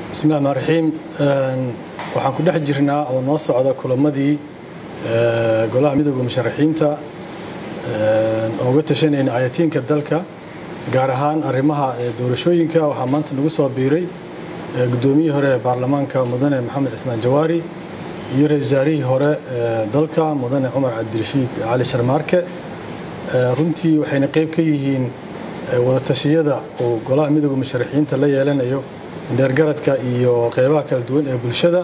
bismillahi rmaan raxiim waxaan ku dhex jirnaa oo noo socda kulamadii golaha midooda musharaxiinta ooga tashanayna ayatiinka dalka gaar ahaan arrimaha doorashooyinka waxaa maanta nagu soo biiray guddoomiyihii hore ee baarlamaanka mudane maxamed cismaan jawaari iyo ra-isul wasaarihii hore dalka mudane cumar cabdirashiid cali sharmaarke runtii waxayna qayb ka yihiin wadatashyada uu golaha midooda musharaxiinta la yeelanayo dheergaradka iyo qeybaha kala duwan ee bulshada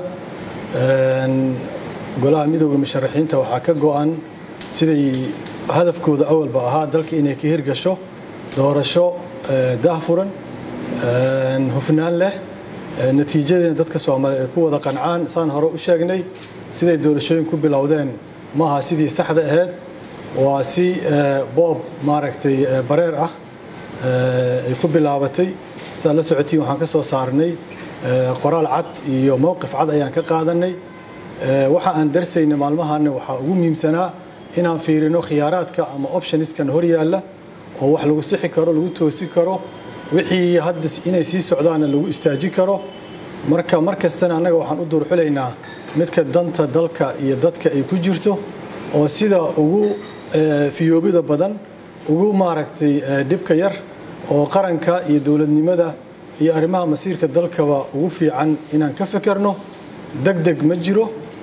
golaha midooda musharaxiinta waxaa ka go-an siday hadafkooda awalba ahaa dalka inay ka hirgasho doorasho daahfuran hufnaan leh natiijadeena dadka soomaaliya ay ku wada qancaan saan hore u sheegnay siday doorashooyin ku bilowdeen maaha sidii saxda ahayd waa si boob maaragtay bareer ah ay ku bilaabatay siaad la socotiin waxaan ka soo saarnay qoraal cad iyo mowqif cad ayaan ka qaadanay waxa aan darsayna maalmahaana waxaa ugu muhiimsanaa inaan fiirino khiyaaraadka ama optioniskan hor yaalla oo wax lagu sixi karo lagu toosi karo wixii hadda inay sii socdaana lagu istaaji karo marka mar kastana annaga waxaan u duurxulaynaa midka danta dalka iyo dadka ay ku jirto oo sida ugu fiyoobida badan ugu maaragtay dhibka yar oo qaranka iyo dowladnimada iyo arrimaha masiirka dalkaba ugu fiican inaan ka fekerno deg deg ma jiro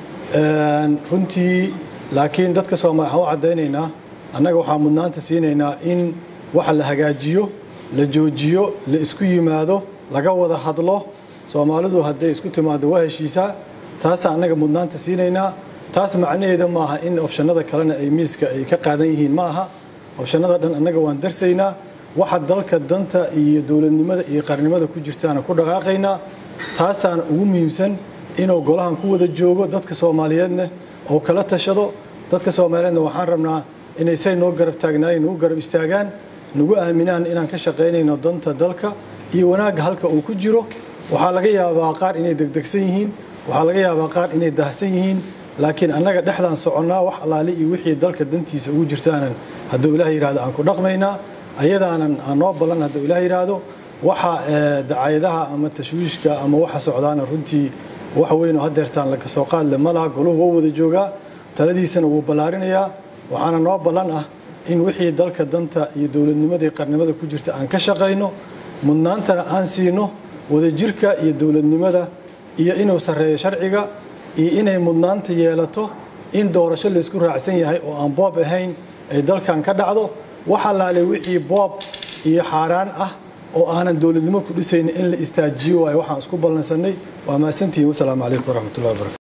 runtii laakiin dadka soomaaliya waxaan u caddaynaynaa annaga waxaan mudnaanta siinaynaa in waxa la hagaajiyo la joojiyo la isku yimaado laga wada hadlo soomaalidu hadday isku timaado waa heshiisaa taasaan annaga mudnaanta siinaynaa taas macnaheeda maaha in obshanada kalena ay miiska ay ka qaadan yihiin ma aha obshanada dhan annaga waan darsaynaa waxa dalka danta iyo dowladnimada iyo qarnimada ku jirtaana ku dhaqaaqaynaa taasaana ugu muhiimsan inuu golahan ku wada joogo dadka soomaaliyeedna oo kala tashado dadka soomaaliyeedna waxaan rabnaa inay say noo garab taagnaayeen nagu garab istaagaan nagu aaminaan inaan ka shaqaynayno danta dalka iyo wanaagga halka uu ku jiro waxaa laga yaabaa qaar inay degdegsan yihiin waxaa laga yaabaa qaar inay dahsan yihiin laakiin annaga dhexdaan soconnaa wax allaale iyo wixii dalka dantiisa ugu jirtaanan hadduu ilaah yidhahdo aan ku dhaqmaynaa ayadaanan aan noo ballan hadduu ilaah yidhaahdo waxa dacayadaha ama tashwiishka ama waxa socdaana runtii wax weyn oo hadeertaan laga soo qaadle ma laha goluhu waa wada joogaa taladiisana wuu ballaarinayaa waxaana noo ballan ah in wixii dalka danta iyo dowladnimada iyo qarnimada ku jirta aan ka shaqayno mudnaantana aan siino wadajirka iyo dowladnimada iyo inuu sarreeyo sharciga iyo inay mudnaanta yeelato in doorasho laysku raacsan yahay oo aan boob ahayn ay dalkan ka dhacdo wax allaale wixii boob iyo xaaraan ah oo aanan dowladnimo ku dhisaynin in la istaajiyo waayo waxaan isku ballansannay waa mahadsantihiin wasalaamu calaykum waraxmatullahi wabarakatu